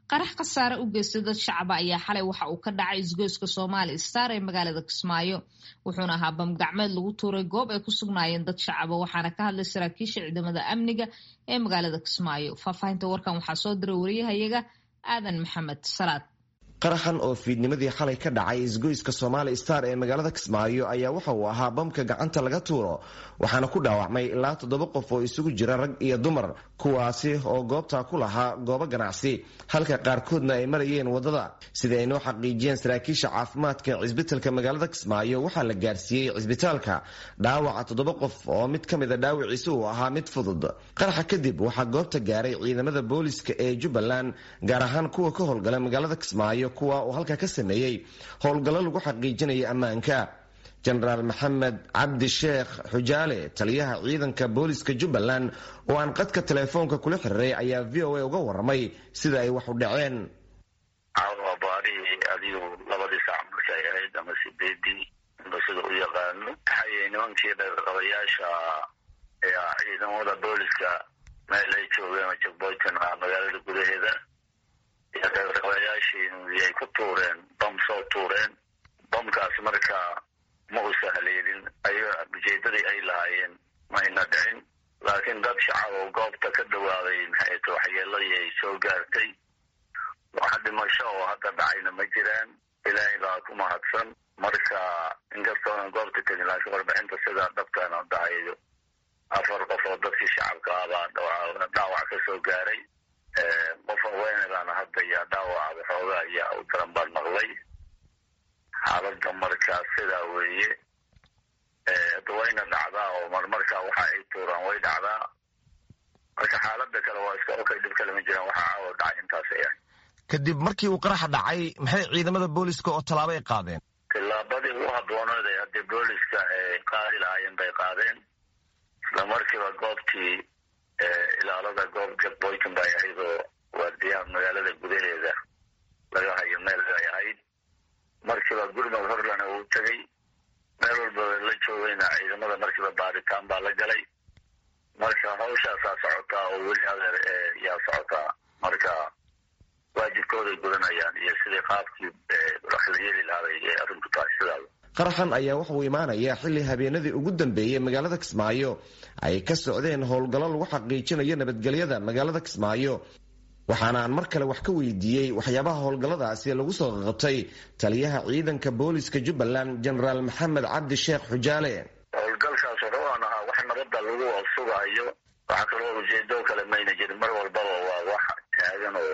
qarax khasaare u geystay dad shacaba ayaa xalay waxa uu ka dhacay isgoyska soomaali star ee magaalada kismaayo wuxuuna ahaa bamgacmeed lagu tuuray goob ay ku sugnaayeen dad shacaba waxaana ka hadlay saraakiisha ciidamada amniga ee magaalada kismaayo faahfaahinta warkan waxaa soo diray wariyahayaga aadan maxamed salaad qaraxan oo fiidnimadii xalay ka dhacay isgoyska somaali star ee magaalada kismaayo ayaa waxa uu ahaa bamka gacanta laga tuuro waxaana ku dhaawacmay ilaa toddoba qof oo isugu jira rag iyo dumar kuwaasi oo goobta ku lahaa goobo ganacsi halka qaarkoodna ay marayeen waddada sida ay noo xaqiijiyeen saraakiisha caafimaadka ee cisbitalka magaalada kismaayo waxaa la gaarsiiyey cisbitaalka dhaawaca toddoba qof oo mid ka mida dhaawiciisa uu ahaa mid fudud qaraxa kadib waxaa goobta gaaray ciidamada booliska ee jubbaland gaar ahaan kuwa ka howlgala magaalada kismaayo kuwa uu halka ka sameeyey howlgallo lagu xaqiijinaya ammaanka jenaraal maxamed cabdi sheekh xujaale taliyaha ciidanka booliska jubbaland oo aan qadka teleefoonka kula xiriiray ayaa v o a uga waramay sida ay wax u dhaceen caawa baarihii adigu labadii saac markay ahayd ama sideedii ba sida u yaqaano waxay nimankii dheerqabayaasha ciidamada booliska meel ay joogeen jagboytan magaalada gudaheeda dheerqabayaashii ay ku tuureen bam soo tuureen bamkaas marka ma u sahleelin ay ujeedadii ay lahaayeen mayna dhicin laakiin dad shacab oo goobta ka dhawaaday maxay ta waxyeeladii ay soo gaartay wax dhimasho oo hadda dhacayna ma jiraan ilaahay baa ku mahadsan marka inkastoonan goobta tegin laakiin warbixinta sidaa dhabkana dhahayo afar qof oo dadkii shacabka ah baa dhaawac ka soo gaaray qof haweenedaana hadda yaa dhaawaca waxoogaa ayaa u daran baan maqlay xaaladda markaa sidaa weeye hadda wayna dhacdaa oo marmarkaa waxa ay tuuraan way dhacdaa marka xaaladda kale waa iska okay dhib kale ma jiraan waxaa caawa dhacay intaas ay ahay kadib markii uu qaraxa dhacay maxay ciidamada booliska oo tallaabo ay qaadeen tillaabadii u habbooneed ee haddii booliska ay qaadi lahaayeen bay qaadeen isla markiiba goobtii ilaalada goob jagboyton bay ahayd oo waardiyaha magaalada gudaheeda laga hayo meel ay ahayd markiiba gurmad horlana uu tegay meel walba la joogayna ciidamada markiiba baaritaan baa la galay marka hawshaasaa socotaa oo weli adeer yaa socotaa marka waajibkooday gudanayaan iyo sidii qaabkii wax la yeeli lahaabay ee arrinku tahay sidaada qaraxan ayaa wuxuu imaanayaa xilli habeenadii ugu dambeeyey magaalada kismaayo ay ka socdeen howlgallo lagu xaqiijinayo nabadgelyada magaalada kismaayo waxaana aan mar kale wax ka weydiiyey waxyaabaha howlgalladaasi lagu soo qaqabtay taliyaha ciidanka booliska jubbaland jenaraal maxamed cabdi sheekh xujaale howlgalkaas wuxuuan ahaa wax nabadda lagu sugaayo waxaa kaloo ujeedo kale mayna jirin mar walbaba waa wax taagan oo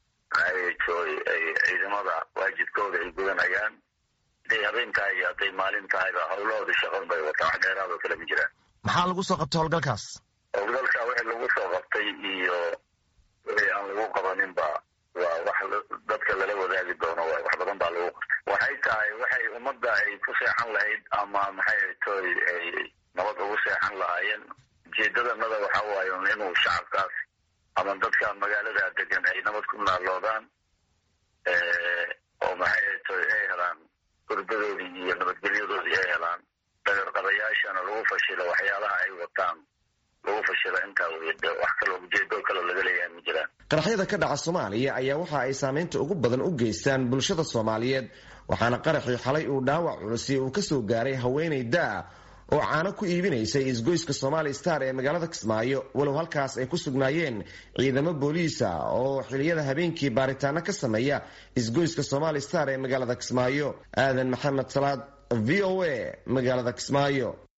ciidamada waajibkooda ay gudanayaan haday habeen tahay iyo hadday maalin tahayba howlahooda shaqan bay wataa wax dheeraadoo kale ma jiraan maxaa lagu soo qabtay howlgalkaas howlgalka wixii lagu soo qabtay iyo wixii aan lagu qabaninba waa wax dadka lala wadaagi doono waay wax badan baa lagu qabtay waxay tahay waxay ummadda ay ku seexan lahayd ama maxay toy ay nabad ugu seexan lahaayeen ujeedadanada waxa waaye inuu shacabkaas ama dadka magaalada degan ay nabad ku naaloodaan oo maxay toy ay helaan gurbadoodii iyo nabadgelyadoodii ay helaan dagarqabayaashana lagu fashilo waxyaalaha ay wataan lagu fashilo intaa wey wax kaloo ujeedo kaloo laga leeyahay ma jiraan qaraxyada ka dhaca soomaaliya ayaa waxa ay saameynta ugu badan u geystaan bulshada soomaaliyeed waxaana qaraxii xalay uu dhaawac culusi uu kasoo gaaray haweenay daa oo caano ku iibinaysay isgoyska somaali star ee magaalada kismaayo walow halkaas ay ku sugnaayeen ciidamo booliisa oo xiliyada habeenkii baaritaano ka sameeya isgoyska somaali star ee magaalada kismaayo aadan maxamed salaad v o a magaalada kismaayo